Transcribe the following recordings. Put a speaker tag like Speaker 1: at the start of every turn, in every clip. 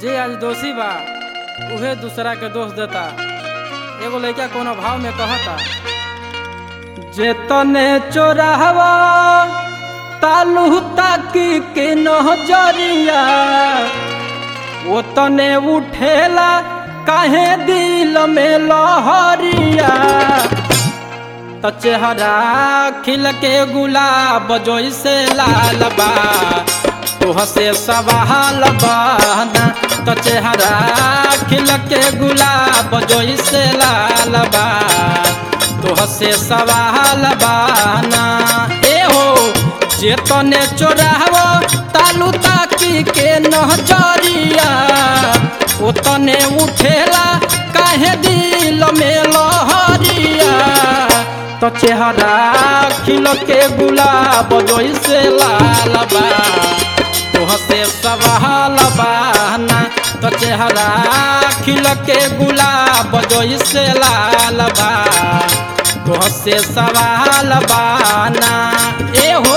Speaker 1: जे आज दोषी बा उहे दूसरा के दोष देता एगो लड़का कोनो भाव में कहता जे तने चोराहवा तालू ताकी के नजरिया वो तने उठेला काहे दिल में लहरिया त चेहरा खिल के गुलाब जैसे लाल बा तोह से सवाल बना त चेहरा खिल के गुलाब जैसे लाल बा तोह से सवाल बाना ए हो जे तने चोराव तालू ताकी के नजरिया ओ तने उठेला काहे दिल में लहरिया तो चेहरा खिल के गुलाब जैसे लाल बा तोह से सवाल बाना तो चेहरा खिल के गुलाब जैसे लाल बा तोह से सवाल बाना ए हो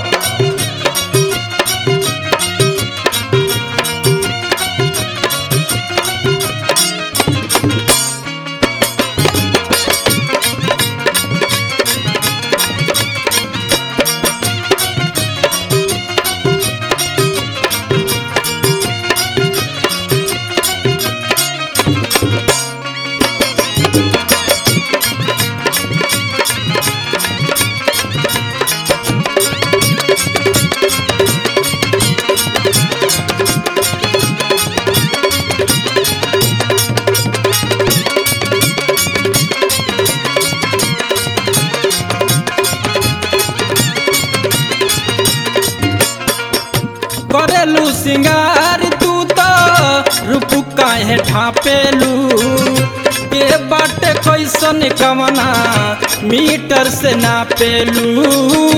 Speaker 1: करेलू सिंगार तू तो रूप काहे ढापेलू के बाटे कैसन कमना मीटर से नापेलू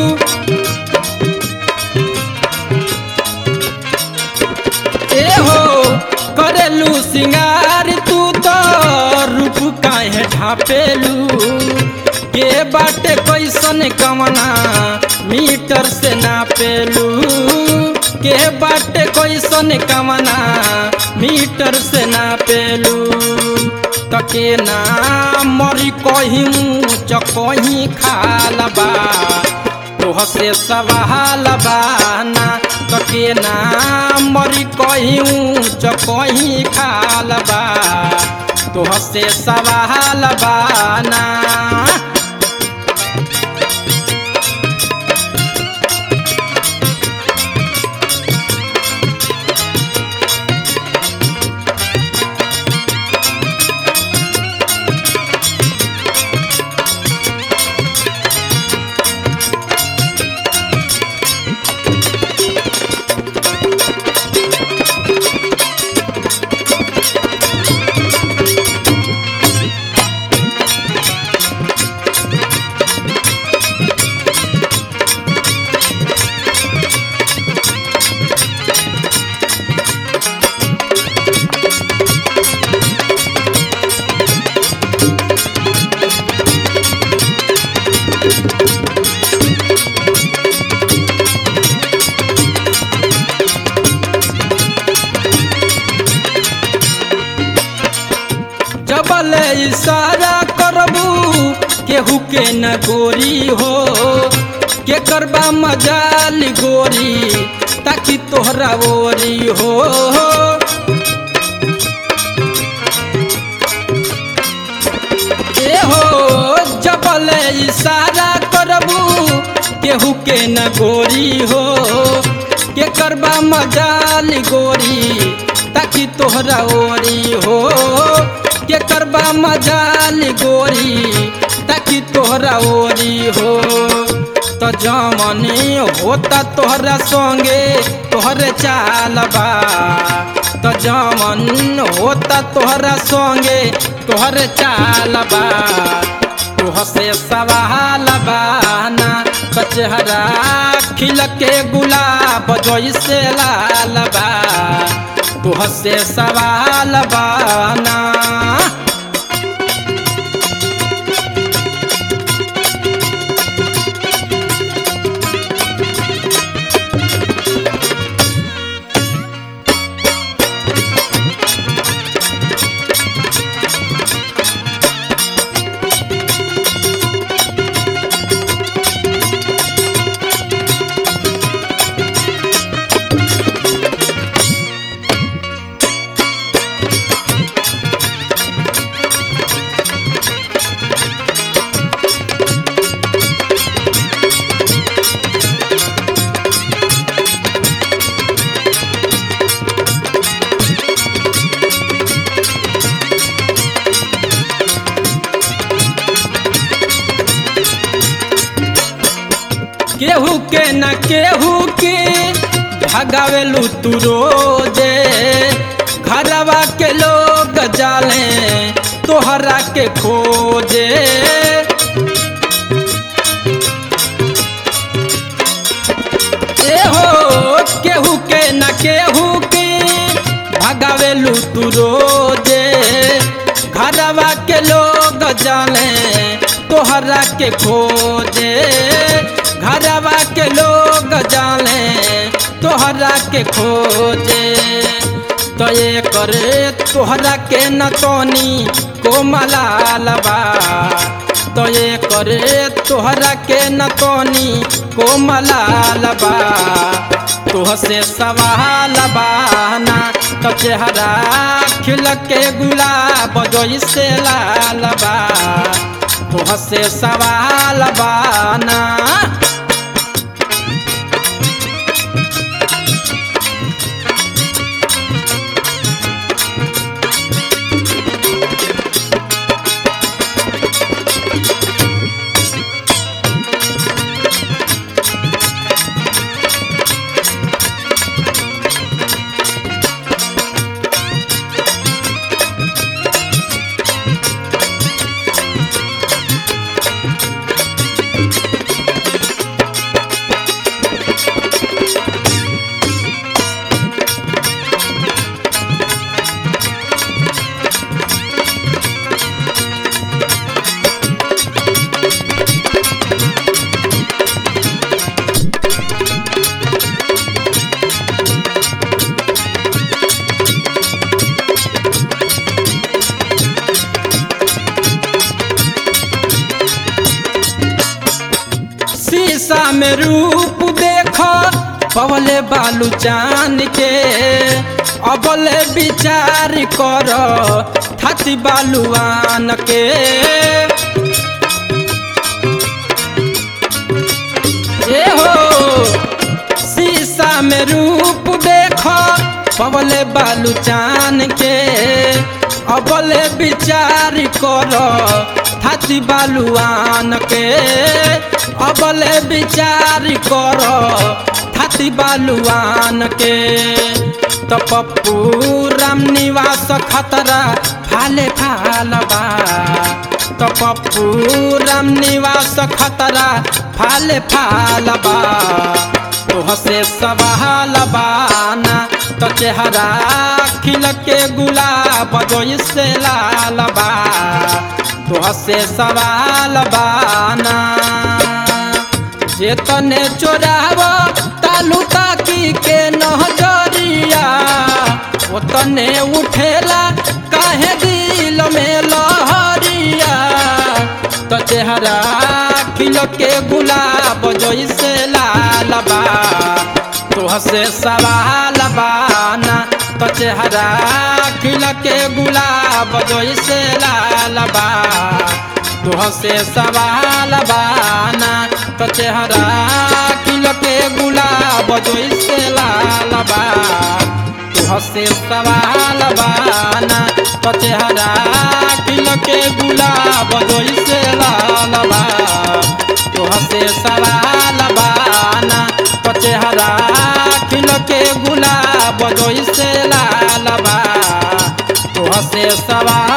Speaker 1: ए हो करेलू सिंगार तू तो रूप काहे ढापेलू के बाटे कैसन कमना मीटर से नापेलू के बाटे कैसन कमना मीटर से नापेलू तके ना मरी कहीं मुँच कहीं खाल बा तोह से सवाल बाना तके ना मरी कहीं ऊँच कहीं खाल बा तोह से सवाल बाना जबल इशारा करबू केहू के न गोरी हो के करबा मजाल गोरी ताकि तोहरा ओरी हो ए हो जबल इशारा करबू केहू के न गोरी हो के करबा मजाल गोरी ताकि तोहरा ओरी हो के करबा मजाल गोरी ताकि तोहरा ओरी हो तो जमनी होता तोहरा संगे तोहरे चालबा तो जमन होता तोहरा संगे तोहरे चालबा तोह से सवाल बाना कचहरा खिल के गुलाब जैसे लाल बा तोह से सवाल बाना केहू के न केहू के भगावेलू तू रोजे घरवा के लोग जाले तोहरा के खोजे ए हो केहू के न केहू के भगावेलू तू रोजे घरवा के लोग जाने तोहरा के खोजे घरवा के लोग जाने तोहरा के खोजे तो ये करे तोहरा के न तोनी कोमलालबा तो ये करे तोहरा के न तोनी कोमलालबा तोह से सवाल बाना तो चेहरा खिल के गुलाब जैसे लाल बा तोह से सवाल बाना शीशा में रूप देखो पवले बालू चान के अबले विचार कर थाती बालुआन के ए हो शीशा में रूप देखो पवले बालू चान के अबले विचार कर थाती बालुआन के अबले विचार कर थाती बालुआन के तो पप्पू राम निवास खतरा फाले फालबा तो पप्पू राम निवास खतरा फाले फालबा तोह से सवाल बाना तो चेहरा खिल के गुलाब जैसे लाल बा तोह से सवाल बाना जे तने चोराव तालू ताकी के नजरिया ओ तने उठेला काहे दिल में लहरिया तो चेहरा खिल के गुलाब जैसे लाल बा तोह से सवाल बाना तो चेहरा खिल के गुलाब जैसे लाल बा तोह से सवाल बाना तो चेहरा खिल के गुलाब जैसे लाल बा तोह से सवाल बाना तो चेहरा खिल के गुलाब जैसे लाल बा तोह से सवाल बाना तो चेहरा खिल के गुलाब जैसे लाल बा तोह से सवाल